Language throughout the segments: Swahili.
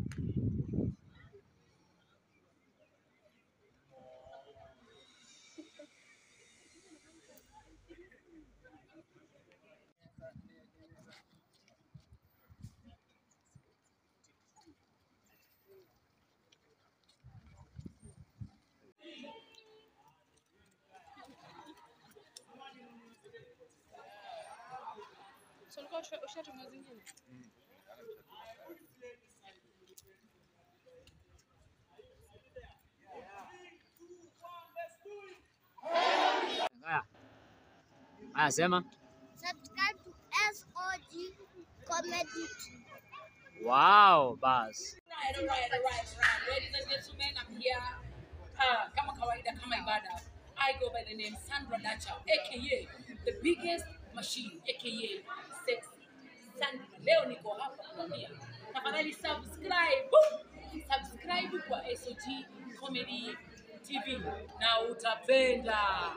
So ulikuwa usha- ushatuma zingine? Haya. Haya sema. Subscribe to SOG Comedy. Wow, bas. Right, all right, all right, all right. Ladies and gentlemen, I'm here. Uh, kama kawaida, kama ibada. I go by the name Sandra Dacha, aka the biggest machine, aka sexy Sandra. Leo niko hapa kuambia, tafadhali subscribe, subscribe kwa SOG Comedy TV na utapenda.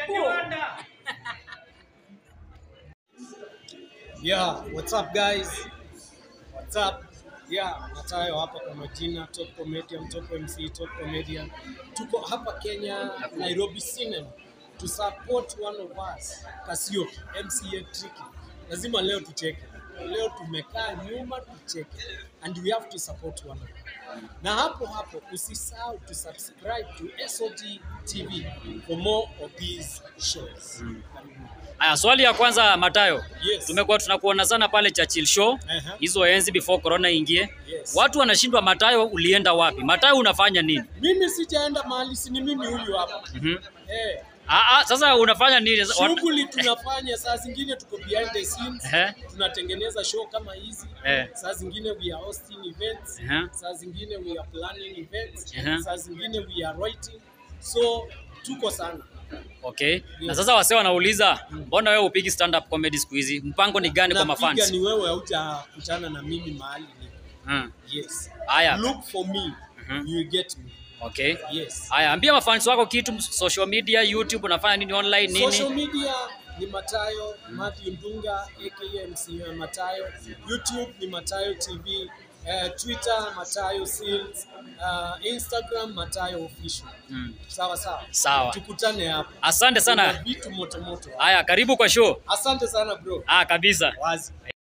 Yeah, what's up guys? What's up? Yeah, Matayo hapa kwa majina, top comedian, top MC, top comedian. Tuko hapa Kenya, Nairobi Cinema to support one of us, Kasioki, MCA Tricky. Lazima leo tucheke. Leo tumekaa nyuma tucheke and we have to support one another. Na hapo hapo usisahau to subscribe to SOG TV for more of these shows. Karibuni. Haya, swali ya kwanza Matayo. Yes. Tumekuwa tunakuona sana pale Churchill Show Aha. hizo enzi before corona ingie. Yes. Watu wanashindwa Matayo, ulienda wapi? Matayo unafanya nini? Mimi sijaenda mahali, si ni mimi huyu hapa. Mhm. Eh, Ah, ah, sasa unafanya nini? Wat- shughuli tunafanya, saa zingine tuko behind the scenes, Ehe. tunatengeneza show kama hizi. Eh. Saa zingine we are hosting events, Ehe. saa zingine we are planning events, Ehe. saa zingine we are writing. So tuko sana. Okay. Na sasa wasee wanauliza, mbona wewe upigi stand up comedy siku hizi? Mpango ni gani kwa Napiga mafans? ni wewe haujakutana na mimi mahali nipo. Hmm. Yes. Haya. Look for me. Mhm. You get me. Okay. Yes. Haya, ambia mafans wako kitu social media, YouTube unafanya nini online Social nini? media ni Matayo Matthew Ndunga aka MC Matayo. YouTube ni Matayo TV. Uh, Twitter Matayo Seals. Uh, Instagram Matayo Official. Hmm. Sawa sawa. Sawa. Tukutane hapo. Asante Kuna sana. vitu moto moto. Haya, karibu kwa show. Asante sana bro. Ah, kabisa. Wazi.